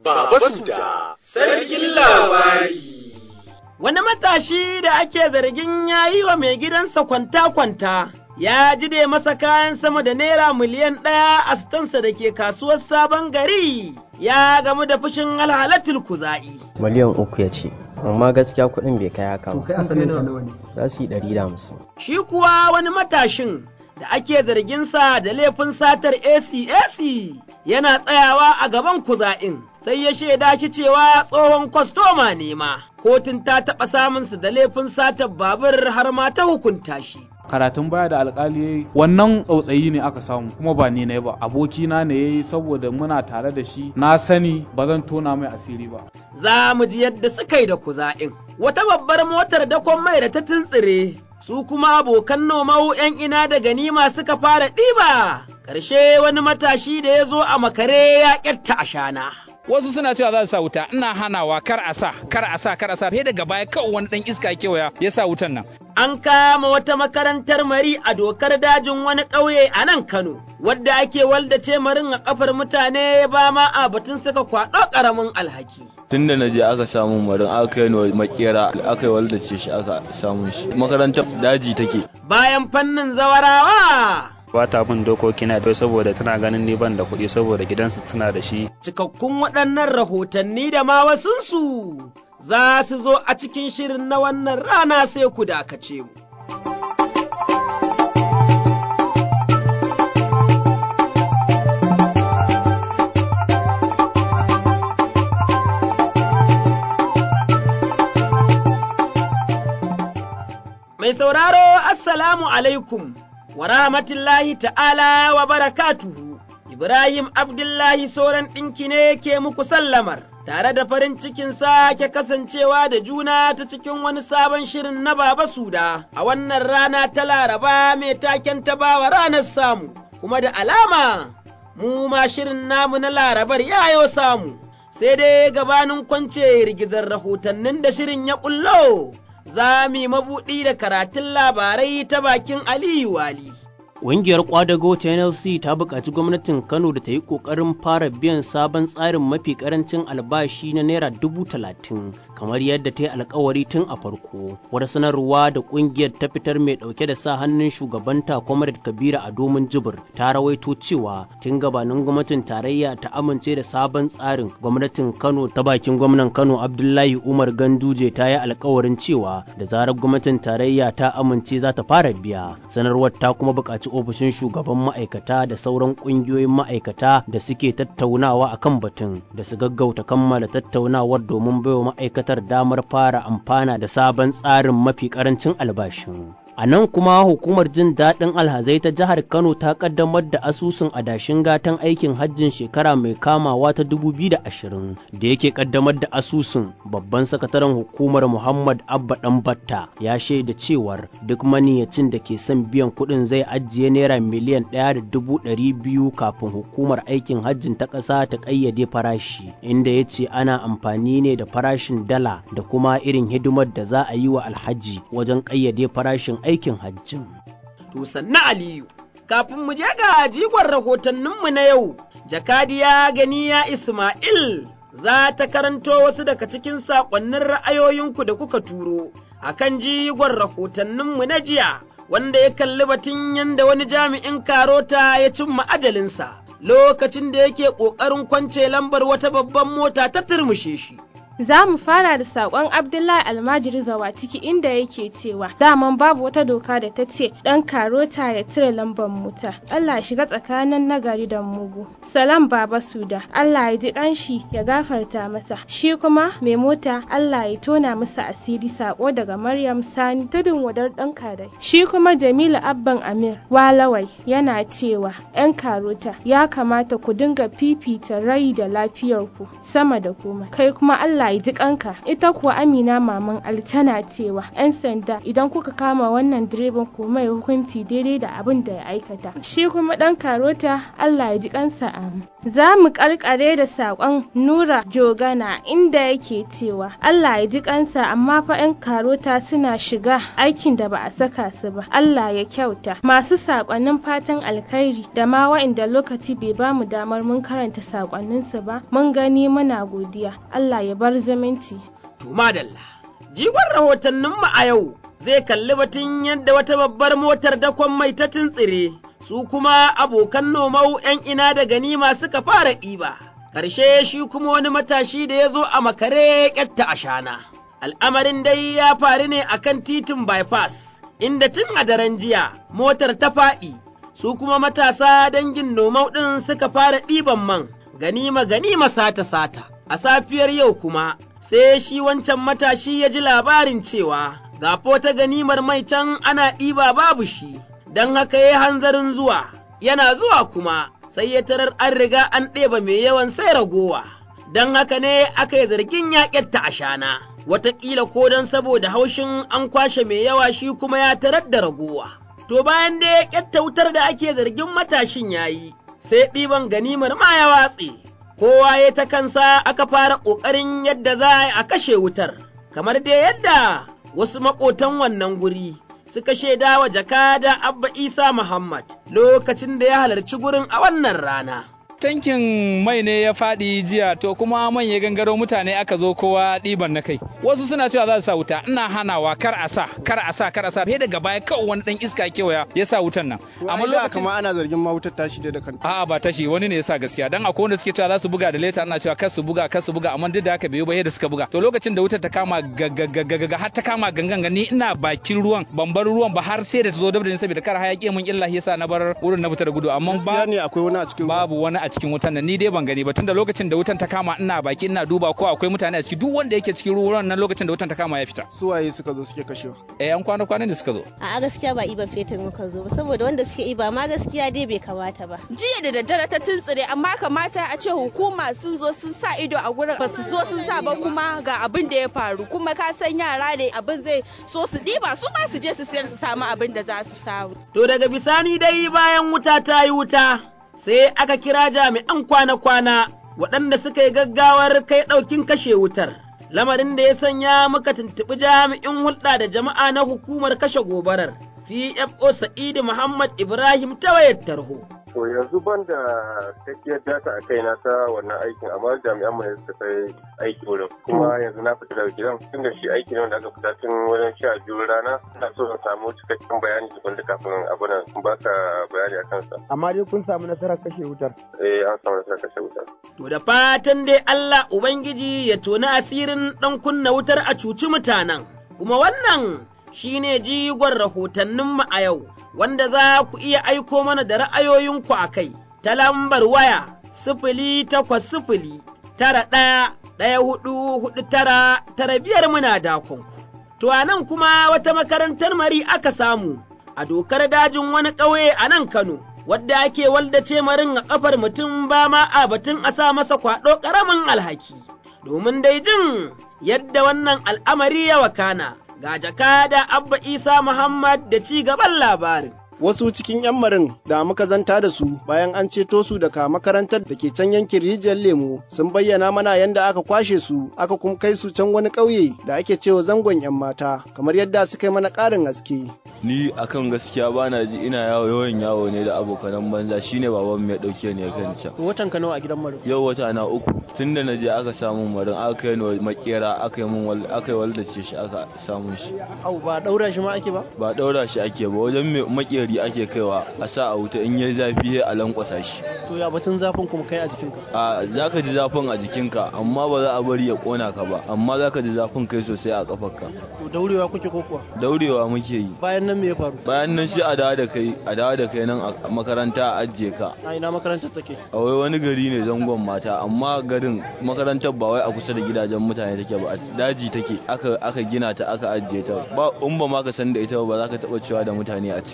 Baba Suda, Sarkin Labari. Wani matashi da ake zargin ya yi wa mai gidansa kwanta-kwanta, ya jide masa kayan sama da naira miliyan ɗaya a sitansa da ke kasuwar sabon gari, ya gamu da fushin alhalatul kuza'i. miliyan uku ya ce amma gaskiya kuɗin bai kai haka To ba kai asalin nawa nawa ne? za su yi ɗari da hamsin Shi kuwa wani matashin da ake zarginsa da laifin satar ACAC yana tsayawa a gaban kuza'in, sai ya shaida shi cewa tsohon kwastoma ne ma. Kotun ta taɓa samunsa da laifin satar babur har ma ta hukunta shi. karatun baya da alkali yayi wannan tsautsayi ne aka samu kuma ba ni ne ba abokina ne yayi saboda muna tare da shi na sani ba zan tona mai asiri ba Za mu ji yadda suka yi da kuza'in. Wata babbar motar dakon mai da ta tuntsire, su kuma abokan nomau ‘yan ina da ganima suka fara ɗiba. Ƙarshe wani matashi da ya zo a makare ya ƙyatta a shana. wasu suna cewa za su sa wuta ina hanawa kar a sa kar a sa kar a sa sai daga baya kawai wani dan iska kewaya ya sa wutan nan An kama wata makarantar mari a dokar dajin wani ƙauye a nan Kano, wadda ake waldace marin a ƙafar mutane ba ma a batun suka kwaɗo ƙaramin alhaki. tun da na je aka samu marin aka yi wa makera aka yi waldace shi aka samu shi makarantar daji take Bayan fannin zawarawa, ba ta bin dokoki na to saboda tana ganin ni ban da kuɗi saboda gidansu tana da shi cikakkun waɗannan rahotanni da ma wasunsu za su zo a cikin shirin na wannan rana sai ku dakace mu. Mai sauraro, Assalamu alaikum, wa rahmatullahi ta'ala wa barakatuhu. Ibrahim Abdullahi Soran ɗinki ne ke muku sallamar, tare da farin cikin sake kasancewa da juna ta cikin wani sabon shirin na Baba Suda, a wannan rana ta Laraba mai taken ta bawa ranar samu, kuma da alama, mu ma shirin namu na Larabar yayo samu, sai dai gabanin kwance rigizar rahotannin da shirin ya ƙullo. za mu yi mabuɗi da karatun labarai ta bakin Aliyu Wali. Ƙungiyar ƙwadago ta NLC ta buƙaci gwamnatin Kano da ta yi ƙoƙarin fara biyan sabon tsarin mafi ƙarancin albashi na Naira dubu talatin kamar yadda ta yi alkawari tun a farko. Wata sanarwa da ƙungiyar ta fitar mai ɗauke da sa hannun shugabanta Comrade Kabira a domin jibir ta rawaito cewa tun gabanin gwamnatin tarayya ta amince da sabon tsarin gwamnatin Kano ta bakin gwamnan Kano Abdullahi Umar Ganduje ta yi alkawarin cewa da zarar gwamnatin tarayya ta amince za ta fara biya. Sanarwar ta kuma buƙaci ofishin shugaban ma'aikata da sauran ƙungiyoyin ma'aikata da suke tattaunawa akan batun da su gaggauta kammala tattaunawar domin baiwa ma'aikatar damar fara amfana da sabon tsarin mafi ƙarancin albashin. A nan kuma hukumar jin daɗin alhazai ta jihar Kano ta ƙaddamar da asusun adashin gatan aikin hajjin shekara mai kamawa ta 2020 da yake ƙaddamar da asusun babban sakataren hukumar Muhammad Abba Ɗanbatta ya shaida cewar duk maniyacin da ke son biyan kuɗin zai ajiye naira miliyan ɗaya da dubu ɗari biyu kafin hukumar aikin hajjin ta ƙasa ta ƙayyade farashi inda ya ce ana amfani ne da farashin dala da kuma irin hidimar da za a yi wa alhaji wajen ƙayyade farashin aikin hajjin. To sannu Aliyu, kafin mu je ga jigon rahotanninmu na yau, jakadiya ganiya Ismail za ta karanto wasu daga cikin saƙonnin ra'ayoyinku da kuka turo a kan jigon rahotanninmu na jiya, wanda ya kalli batun yadda wani jami'in karota ya cimma ajalinsa lokacin da yake ƙoƙarin kwance lambar wata babban mota ta turmushe shi. Za mu fara da saƙon Abdullahi Almajiri Zawa ciki inda yake cewa daman babu wata doka da ta ce ɗan karota ya cire lambar mota. Allah ya shiga tsakanin nagari da mugu. Salam Baba Suda, Allah ya ji ƙanshi ya gafarta masa. Shi kuma mai mota Allah ya tona masa asiri saƙo daga Maryam Sani tudun wadar ɗan kadai. Shi kuma Jamilu Abban Amir Walawai yana cewa ‘yan karota ya kamata ku dinga fifita rai da lafiyarku sama da komai. Kai kuma Allah Allah ya ji kanka ita kuwa Amina maman Ali tana cewa 'yan sanda idan kuka kama wannan direban ku mai hukunci daidai da abin da ya aikata shi kuma dan karota Allah ya ji kansa amin za mu karkare da sakon Nura Jogana inda yake cewa Allah ya ji kansa amma fa 'yan karota suna shiga aikin da ba a saka su ba Allah ya kyauta masu sakonnin fatan alkhairi da ma wa'inda lokaci bai ba mu damar mun karanta sakonninsu ba mun gani muna godiya Allah ya bar zumunci to madalla jigon rahotanninmu a yau zai kalli batun yadda wata babbar motar dakon mai ta tuntsire su kuma abokan nomau 'yan ina da ganima suka fara ɗiba. Ƙarshe shi kuma wani matashi da ya zo a makare ƙyatta a shana. Al'amarin dai ya faru ne a kan titin bypass, inda tun a daren jiya motar ta faɗi, su kuma matasa dangin nomau ɗin suka fara ɗiban man, ganima ganima sata sata. A safiyar yau kuma, sai shi wancan matashi ya ji labarin cewa gafo ta ganimar mai can ana ɗiba babu shi, don haka ya hanzarin zuwa, yana zuwa kuma sai ya tarar an riga an ɗeba mai yawan sai ragowa, don haka ne aka yi zargin yaƙetta a shana, wataƙila ko don saboda haushin an kwashe mai yawa shi kuma ya tarar da ragowa. To bayan da ya ƙyatta wutar da ake zargin matashin ya yi, sai ɗiban ganimar ma ya watse, kowa ya ta kansa aka fara ƙoƙarin yadda za a kashe wutar, kamar dai yadda wasu maƙotan wannan guri. suka shaida wa jakada Abba Isa Muhammad lokacin da ya halarci gurin a wannan rana. tankin mai ne ya faɗi jiya to kuma man ya gangaro mutane aka zo kowa ɗiban na kai wasu suna cewa za su sa wuta ina hanawa kar a sa kar a sa kar a sa fiye daga baya kawai wani dan iska kewaya ya sa wutan nan amma lokacin kama ana zargin ma wutar tashi da kanta a'a ba tashi wani ne ya sa gaskiya dan akwai wanda suke cewa za su buga da leta ana cewa kar su buga kar su buga amma duk da haka bai ba yadda suka buga to lokacin da wutar ta kama gaggagaggaga har ta kama gangan ni ina bakin ruwan ban bar ruwan ba har sai da ta zo da ni saboda kar hayaki mun illa yasa na bar wurin na fita da gudu amma ba ne akwai wani a cikin babu wani a cikin wutan nan ni dai ban gani ba tunda lokacin da wutan ta kama ina baki ina duba ko akwai mutane a ciki duk wanda yake cikin ruwan nan lokacin da wutan ta kama ya fita su waye suka zo suke kashewa eh an kwana kwana ne suka zo a gaskiya ba iba fetur muka zo ba saboda wanda suke iba ma gaskiya dai bai kamata ba jiya da daddare ta tuntsire amma kamata a ce hukuma sun zo sun sa ido a gurin ba su zo sun sa ba kuma ga abin da ya faru kuma ka san yara ne abin zai so su diba su ba su je su siyar su samu abin da za su samu to daga bisani dai bayan wuta ta yi wuta sai aka kira jami'an kwana-kwana waɗanda suka yi gaggawar kai ɗaukin kashe wutar. Lamarin da ya sanya muka tuntuɓi jami'in hulɗa da jama'a na hukumar kashe gobarar, PFO Sa'idu Muhammad Ibrahim ta wayar tarho. To yanzu ban da cikakkiyar data a kaina ta wannan aikin amma jami'an mu suka kai aiki wurin kuma yanzu na fita daga gidan tun da shi aiki ne wanda aka fita tun wajen sha biyu rana ina so in samu cikakken bayani tukun da kafin abu nan in baka bayani a kansa. Amma dai kun samu nasarar kashe wutar. Eh an samu nasarar kashe wutar. To da fatan dai Allah Ubangiji ya toni asirin ɗan kunna wutar a cuci mutanen kuma wannan shine jigon rahotanninmu a yau. wanda za ku iya aiko mana da ra'ayoyinku a kai ta lambar waya sifili takwas sifili tara ɗaya ɗaya hudu hudu tara tara biyar muna dakonku. To a nan kuma wata makarantar mari aka samu a dokar dajin wani ƙauye a nan Kano. Wadda ake waldace marin a ƙafar mutum ba ma a batun a sa masa kwaɗo ƙaramin alhaki, domin dai jin yadda wannan al'amari ya wakana. ga jakada Abba Isa Muhammad da ci gaban labarin. Wasu cikin 'yan marin da muka zanta da su bayan an ceto su daga makarantar da ke can yankin rijiyar lemo sun bayyana mana yadda aka kwashe su aka kuma kai su can wani ƙauye da ake cewa zangon 'yan mata kamar yadda suka yi mana ƙarin haske. Ni akan gaskiya bana ji ina yawo yawan yawo ne da abokanan banza shine baban mai dauke ne kan can. Watan ka nawa a gidan marin? Yau wata na uku tunda na je aka samu marin aka kai ni makera aka yi mun aka yi waldace shi aka samu shi. Au ba daura shi ma ake ba? Ba daura shi ake ba wajen makera gari ake kaiwa a sa a wuta in yayi zafi a lankwasa shi. To ya batun zafin kuma kai a jikinka? A zaka ji zafin a jikinka amma ba za a bari ya kona ka ba amma zaka ji zafin kai sosai a kafarka. To daurewa kuke ko kuwa? Daurewa muke yi. Bayan nan me ya faru? Bayan nan shi a dawo da kai a dawo da kai nan a makaranta a ajiye ka. A ina makarantar take? A wai wani gari ne zangon mata amma garin makarantar ba wai a kusa da gidajen mutane take ba a daji take aka aka gina ta aka ajiye ta ba in ba ma ka san da ita ba za ka taba cewa da mutane a ciki ba.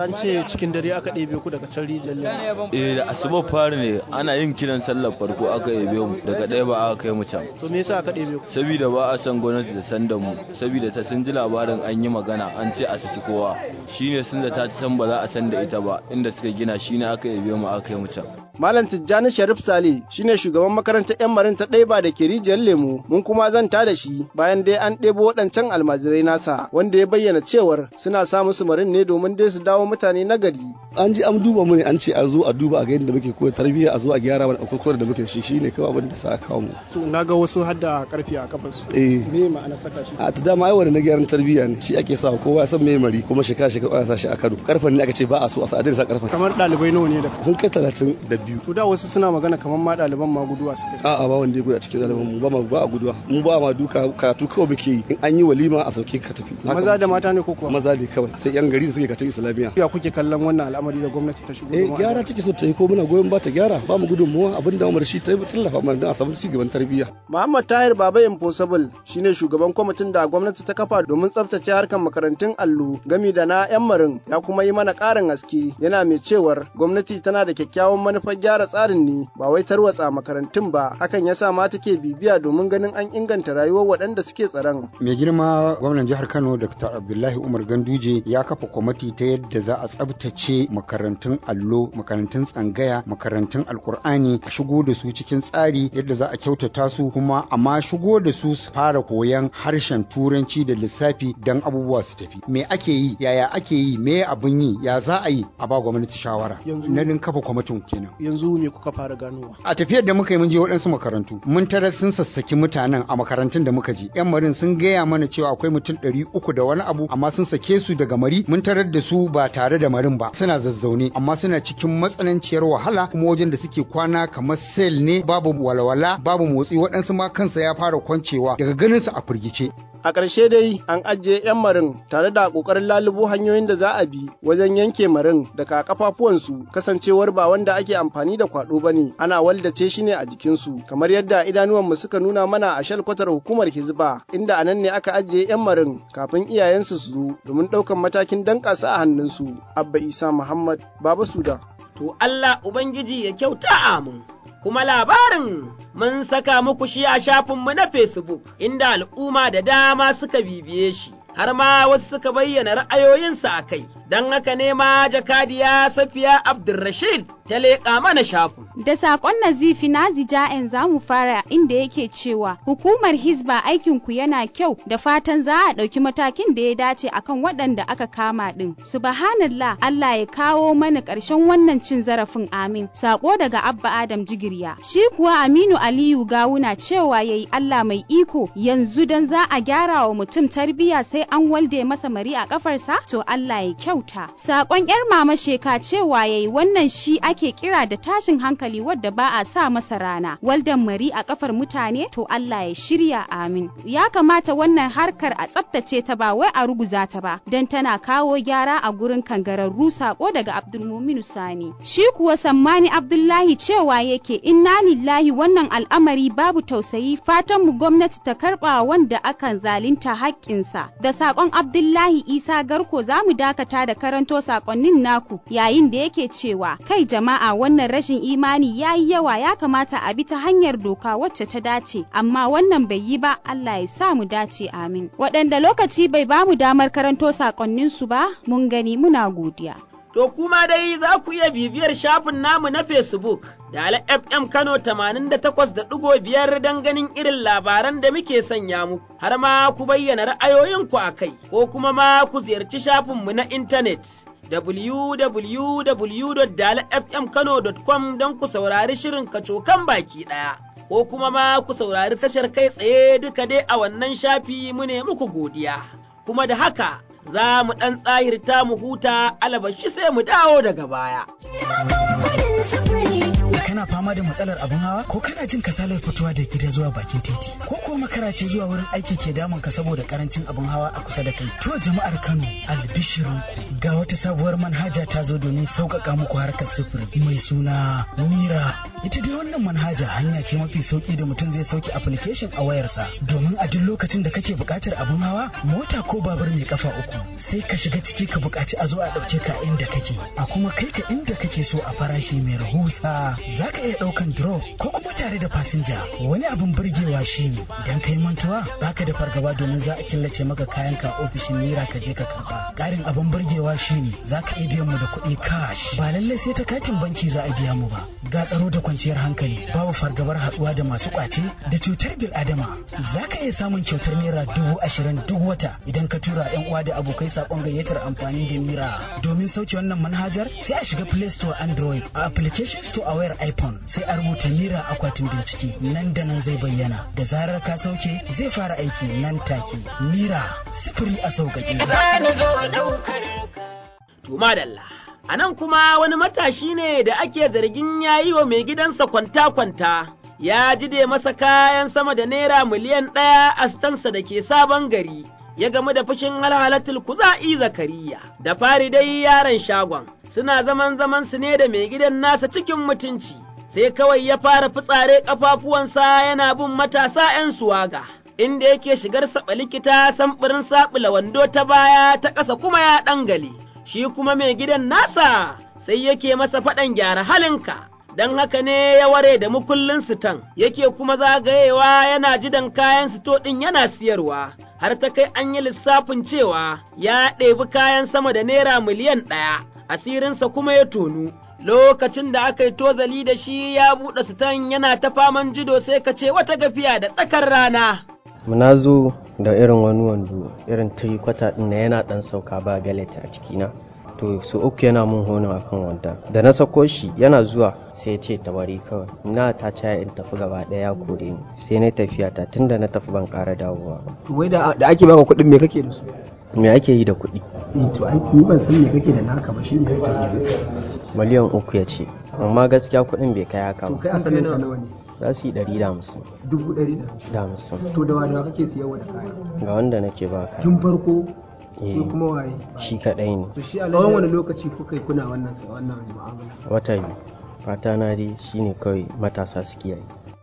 an ce cikin dare aka ɗebe ku daga can rijiyar lemu. eh da asuba fari ne ana yin kiran sallar farko aka yabe mu daga ɗaya ba aka kai mu can To me yasa aka ɗebe ku? saboda ba a san gwamnati da san da mu saboda ta sun ji labarin an yi magana an ce a saki kowa shine sun da ta san ba za a san da ita ba inda suka gina shine aka yabe mu aka kai mu can Malam Tijjani Sharif Sale shine shugaban makarantar 'yan marin ta ɗaiba da ke rijiyar lemu mun kuma zanta da shi bayan dai an ɗebo waɗancan almajirai nasa wanda ya bayyana cewar suna sa musu marin ne domin dai su dawo mutane na gari. an ji an duba mu ne an ce a zo a duba a ga yadda muke koyar tarbiyya a zo a gyara mana akwai da muke da shi shine kawai abin da sa aka kawo mu To na ga wasu har da karfi a kafarsu. eh Me ma'ana saka shi? a ta dama ai wanda na gyaran tarbiyya ne shi ake sa kowa ya san me mari kuma shekara shekara ana sa shi a kado karfan ne aka ce ba a so a sa a daina sa karfan Kamar ɗalibai nawa ne da sun kai talatin da biyu To da wasu suna magana kamar ma ɗaliban ma guduwa suka yi. a'a ba wanda ya gudu a cikin ɗaliban mu ba ma ba a guduwa mu ba ma duka karatu kawai muke yi in an yi walima a sauke ka tafi Haka Maza da mata ne ko kuwa? maza ne kawai sai yan gari da suke katin islamiyya Ya kuke kallon wannan al'amari da gwamnati ta shigo? eh domin a gyara take so ta yi ko muna goyon ba ta gyara ba mu gudunmuwa abin da umar shi ta yi tallafa mana don a samu ci gaban tarbiyya Muhammad Tahir Baba Impossible shine shugaban kwamitin da gwamnati ta kafa domin tsaftace harkar makarantun allo gami da na 'yan marin ya kuma yi mana ƙarin haske yana mai cewar gwamnati tana da kyakkyawan manufar gyara tsarin ne ba wai tarwatsa makarantun ba hakan yasa ma take bibiya domin ganin an inganta rayuwar waɗanda suke tsaron. mai girma gwamnan jihar kano dr abdullahi umar ganduje ya kafa kwamiti ta yadda za a tsabtace makarantun allo makarantun tsangaya makarantun alkur'ani a shigo da su cikin tsari yadda za a kyautata su kuma amma shigo da su su fara koyan harshen turanci da lissafi don abubuwa su tafi me ake yi yaya ake yi me abin yi ya za a yi a ba gwamnati shawara Yanzu- na din kafa kwamitin kenan Yanzu me kuka fara ganowa? a tafiyar da muka yi mun je waɗansu makarantu mun tarar sun sassaki mutanen a makarantun da muka je yan marin sun gaya mana cewa akwai mutum ɗari uku da wani abu amma sun sake su daga mari mun tarar da su ba tare da marin ba suna zazzaune amma suna cikin matsananciyar wahala kuma wajen da suke kwana kamar sel ne babu walwala babu motsi waɗansu ma kansa ya fara kwancewa daga ganin su a firgice A ƙarshe dai an ajiye 'yan marin tare da ƙoƙarin lalubo hanyoyin da za a bi wajen yanke marin daga kafafuwansu kasancewar ba wanda ake amfani da kwaɗo ba ne ana waldace shi ne a jikinsu kamar yadda idanuwanmu suka nuna mana a shalkwatar hukumar hizba inda a nan ne aka ajiye 'yan marin kafin iyayensu su zo domin ɗaukan matakin danƙasa a hannunsu. Abba Isa Muhammad Baba Suda. To Allah Ubangiji ya kyauta amin. Kuma labarin mun saka muku shi a shafinmu na Facebook inda al'umma da dama suka bibiye shi. Har ma wasu suka bayyana ra'ayoyinsu a kai, don haka ne ma jakadiya Safiya Abdulrashid ta leƙa mana shafin. Da saƙon nazifi na zija'en za mu fara inda yake cewa hukumar Hizba aikinku yana kyau da fatan za a ɗauki matakin da ya dace akan waɗanda aka kama ɗin. Subhanallah Allah ya kawo mana ƙarshen wannan cin zarafin amin. Saƙo daga Abba Adam Jigirya. Shi kuwa Aminu Aliyu Gawuna cewa yayi Allah mai iko yanzu dan za a gyara wa mutum tarbiyya sai an walde masa mari a kafarsa to Allah ya kyauta. Saƙon 'yar mama sheka cewa yayi wannan shi ake kira da tashin hankali wadda ba a sa masa rana waldan mari a kafar mutane to Allah ya shirya amin ya kamata wannan harkar a tsaftace ta ba wai a ruguza ta ba don tana kawo gyara a gurin kangararru sako daga Abdulmuminu Sani shi kuwa Sammani Abdullahi cewa yake inna lillahi wannan al'amari babu tausayi fatan mu gwamnati ta karba wanda akan zalunta haƙƙinsa da sakon Abdullahi Isa Garko za mu dakata da karanto sakonnin naku yayin da yake cewa kai jama'a wannan rashin imani ya yi yawa ya kamata a bi ta hanyar doka wacce ta dace amma wannan bai yi ba Allah ya sa mu dace amin waɗanda lokaci bai ba mu damar karanto sakonnin su ba mun gani muna godiya To kuma dai za ku iya bibiyar shafin namu na Facebook da FM Kano 88.5 don ganin irin labaran da muke sanya muku, har ma ku bayyana ra'ayoyinku a kai, ko kuma ma ku ziyarci shafinmu na intanet. www.dalafmkano.com don ku saurari shirin kacokan baki ɗaya. Ko kuma ma ku saurari tashar kai tsaye duka dai a wannan shafi mu ne muku godiya. Kuma da haka za mu ɗan tsahirta mu huta alabashi sai mu dawo daga baya. kana fama da matsalar abin hawa ko kana jin kasalar fitowa da gida zuwa bakin titi ko kuwa makara ce zuwa wurin aiki ke damun ka saboda karancin abin hawa a kusa da kai to jama'ar Kano albishirinku ga wata sabuwar manhaja ta zo domin sauƙaƙa muku harkar sufuri mai suna Mira ita dai wannan manhaja hanya ce mafi sauki da mutum zai sauke application a wayarsa domin a duk lokacin da kake buƙatar abin hawa mota ko babur mai kafa uku sai ka shiga ciki ka buƙaci a zo a ɗauke ka inda kake a kuma kai ka inda kake so a farashi mai rahusa za ka iya ɗaukan drop ko kuma tare da fasinja wani abin burgewa shine idan kai mantuwa baka da fargaba domin za a killace maka kayan ka ofishin mira ka je ka karba ƙarin abin burgewa shine za ka iya biyan mu da kuɗi cash ba lallai sai ta katin banki za a biya mu ba ga tsaro da kwanciyar hankali babu fargabar haɗuwa da masu ƙwace da cutar bil adama za ka iya samun kyautar naira dubu ashirin duk wata idan ka tura yan uwa da abokai saƙon gayyatar amfani da mira domin sauke wannan manhajar sai a shiga play store android a application store a wayar iphone sai a rubuta mira akwatin bincike nan da nan zai bayyana da zarar ka sauke zai fara aiki nan take mira sifiri a sauƙaƙe to madalla a nan kuma wani matashi ne da ake zargin ya yi wa mai gidansa kwanta-kwanta ya jide masa kayan sama da naira miliyan ɗaya a stansa da ke sabon gari ya gamu da fushin halhalatul kuza'i zakariya da fari dai yaron shagon suna zaman zaman su ne da mai gidan nasa cikin mutunci sai kawai ya fara fitsare kafafuwansa yana bin matasa 'yan suwaga inda yake shigar saɓa likita samfurin saɓula wando ta baya ta ƙasa kuma ya ɗangale shi kuma mai gidan nasa sai yake masa faɗan gyara halinka don haka ne ya ware da mukullin sitan yake kuma zagayewa yana jidan kayan sito ɗin yana siyarwa har ta kai an yi lissafin cewa ya ɗebi kayan sama da naira miliyan ɗaya asirinsa kuma ya tonu lokacin da aka yi tozali da shi ya buɗe sitan yana ta faman jido sai ka ce wata gafiya da tsakar rana na zo da irin wani wando irin kwata ɗin na yana ɗan sauka ba galet a cikina to su uku yana mun hono a kan wanda da na sako shi yana zuwa sai ya ce tabari kawai na ta caya in tafi gaba ɗaya kore ni sai na tafiya ta tunda na tafi ban ƙara dawowa wai da ake baka kuɗin me kake da su me ake yi da kuɗi to ai ni ban san me kake da naka ba shine ya miliyan uku ya ce amma gaskiya kuɗin bai kai haka to kai asalin ka nawa ne za su yi ɗari da hamsin dubu ɗari da hamsin to da wadawa kake siyarwa da kaya ga wanda nake ba ka tun farko sai kuma waye shi kaɗai ne to shi a tsawon wani lokaci kuka yi kuna wannan wannan mu'amala wata biyu fata na dai shine kawai matasa su kiyaye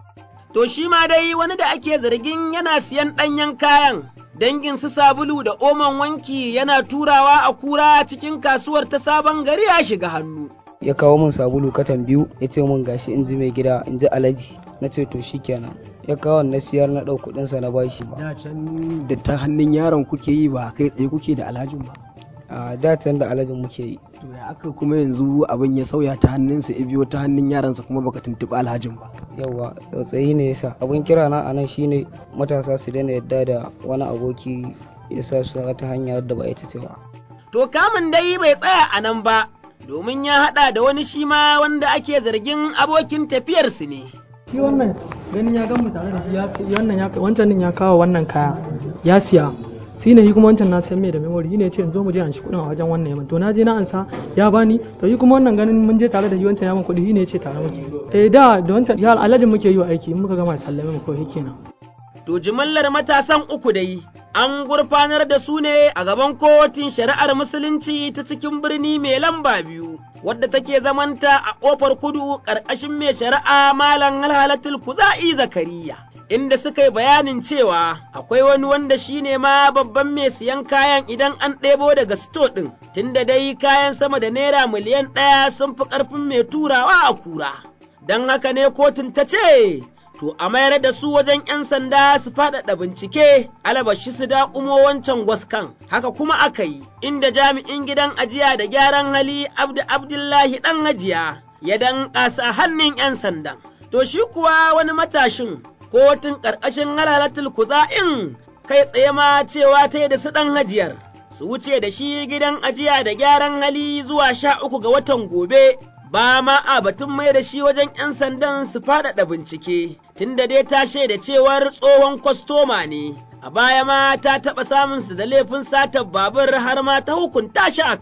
to shi ma dai wani da ake zargin yana siyan ɗanyen kayan dangin su sabulu da oman wanki yana turawa a kura cikin kasuwar ta sabon gari ya shiga hannu ya kawo min sabulu katan biyu ya ce min gashi in ji mai gida in ji alaji na ce to shikenan ya kawo na siyar na ɗau kuɗinsa na bashi ba da can da ta hannun yaron kuke yi ba kai tsaye kuke da alhajin ba a da can da alhajin muke yi to ya aka kuma yanzu abin ya sauya ta hannunsa ya biyo ta hannun yaransa kuma baka tuntuɓi alhajin ba yawwa tsautsayi ne yasa abin kira na anan shine matasa su daina yadda da wani aboki ya sa su ta hanya wadda ba ita ce ba to kamun dai bai tsaya a nan ba domin ya haɗa da wani shi ma wanda ake zargin abokin tafiyarsu ne. Shi wannan ganin ya gan mu tare da shi ya wannan ya wancan din ya kawo wannan kaya ya siya shi ne shi kuma wancan na san mai da memory shi ne ce zo mu je an shi kuɗin a wajen wannan yaman to na je na ansa ya bani to shi kuma wannan ganin mun je tare da shi wancan yaman kuɗi shi ne ce tare muke eh da da wancan ya alhajin muke yi wa aiki in muka gama sallame mu kawai kenan. To jimillar matasan uku dai an gurfanar da su ne a gaban kotun shari'ar musulunci ta cikin birni mai lamba biyu, wadda take zamanta a ƙofar kudu ƙarƙashin mai shari'a Malam Halhalatul Kuza'i Zakariya. Inda suka yi bayanin cewa akwai wani wanda shi ne ma babban mai siyan kayan idan an ɗebo daga sito ɗin, tunda dai kayan sama da naira miliyan ɗaya sun fi ƙarfin mai turawa a kura. Don haka ne kotun ta ce, to a mayar da su wajen 'yan sanda su faɗaɗa bincike alabashi su daƙumo wancan gwaskan haka kuma aka yi inda jami'in gidan ajiya da gyaran hali abdu abdullahi ɗan hajiya ya danƙa a hannun 'yan sandan to shi kuwa wani matashin kotun ƙarƙashin halalatul kuza'in kai tsaye ma cewa ta da su ɗan hajiyar su wuce da shi gidan ajiya da gyaran hali zuwa sha uku ga watan gobe ba ma a batun mai da shi wajen 'yan sandan su faɗaɗa bincike, tunda dai ta shaida cewar tsohon kwastoma ne, a baya ma ta taɓa samun su da laifin satar babur har ma ta hukunta shi a kai.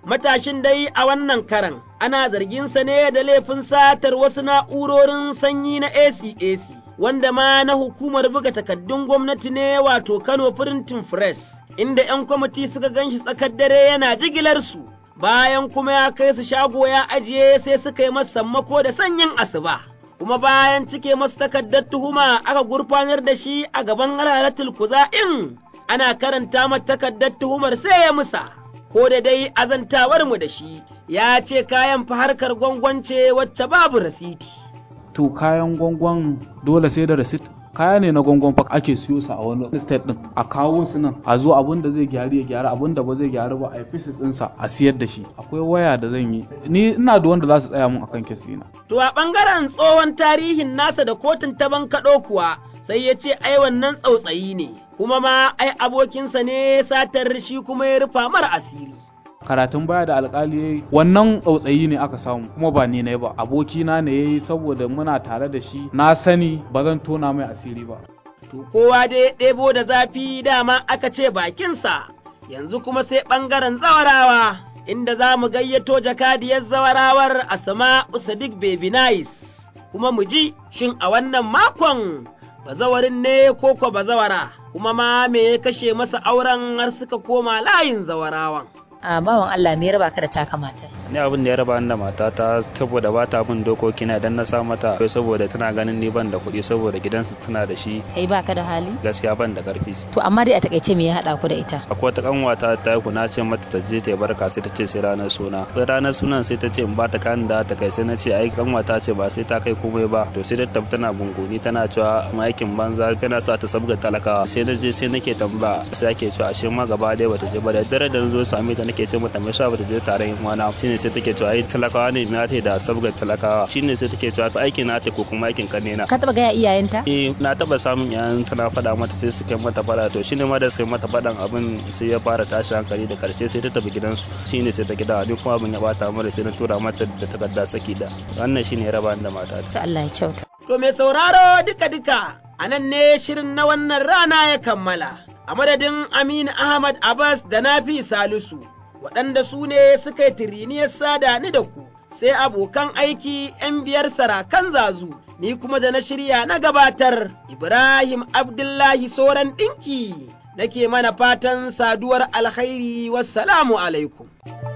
Matashin dai a wannan karan ana zarginsa ne da laifin satar wasu na'urorin sanyi na ACAC, wanda ma na hukumar buga takaddun gwamnati ne wato Kano Printing Press, inda ‘yan kwamiti suka ganshi tsakar dare yana jigilar su. Bayan kuma ya kai su shago ya ajiye sai suka yi masa sammako da sanyin asuba. Kuma bayan cike masa takardar tuhuma aka gurfanar da shi a gaban halalatul kuza'in ana karanta mata takardar tuhumar sai ya musa. ko da dai azantawar mu da shi ya ce kayan fa harkar gwangwance wacce babu rasiti. To kayan gwangwan dole sai da rasit? Kaya ne na gwangwan fa ake siyo su a wani state din a kawo su nan a zo abin da zai gyaru ya gyara abin da ba zai gyaru ba a yi ɗinsa a siyar da shi akwai waya da zan yi ni ina da wanda za su tsaya mun akan kesina. To a ɓangaren tsohon tarihin nasa da kotun ta bankaɗo kuwa sai ya ce ai wannan tsautsayi ne kuma ma ai abokinsa ne satar shi kuma ya rufa mara asiri. karatun baya da alkali yayi wannan tsautsayi ne aka samu kuma ba ni ne ba abokina ne yayi saboda muna tare da shi na sani ba zan tona mai asiri ba to kowa dai ɗebo da zafi dama aka ce bakinsa yanzu kuma sai ɓangaren zawarawa inda za mu gayyato jakadiyar zawarawar asama usadik baby nice kuma mu ji shin a wannan makon bazawarin ne ko ko bazawara kuma ma me ya kashe masa auren har suka koma layin zawarawan. a bawan Allah me ya raba ka da taka matar ni abin da ya raba ni da matata saboda ba ta bin dokoki na idan na sa mata saboda tana ganin ni ban da kuɗi saboda gidansu tana da shi kai baka da hali gaskiya ban da karfi to amma dai a takaice me ya hada ku da ita akwai wata kanwata ta ku na ce mata ta je ta yi barka sai ta ce sai ranar suna sai ranar sunan sai ta ce in ba ta kan da ta kai sai na ce ai kanwata ce ba sai ta kai komai ba to sai ta tana gunguni tana cewa aikin banza tana sa ta sabga talakawa sai na je sai nake tambaya sai ake cewa ashe ma gaba ɗaya bata je ba da dare da zo same ta nake ce mata me yasa bata je tare yin wana shine sai take cewa ai talakawa ne me ta da sabgar talakawa shine sai take cewa to aikin na ta ko kuma aikin ka ne na ka taba ga iyayenta eh na taba samun iyayen tana faɗa mata sai suka mata faɗa to shine ma da suka mata faɗan abin sai ya fara tashi hankali da karshe sai ta tafi gidansu shine sai ta gida ni kuma abin ya bata mara sai na tura mata da takarda saki da wannan shine ya raba da mata to Allah ya kyauta to mai sauraro duka duka anan ne shirin na wannan rana ya kammala a madadin Aminu Ahmad Abbas da Nafi Salisu waɗanda su ne suka yi tiriniyar sada ni da ku, sai abokan aiki ‘yan biyar sarakan zazu, ni kuma da na shirya na gabatar Ibrahim Abdullahi Soran ɗinki, nake mana fatan saduwar alkhairi wassalamu alaikum.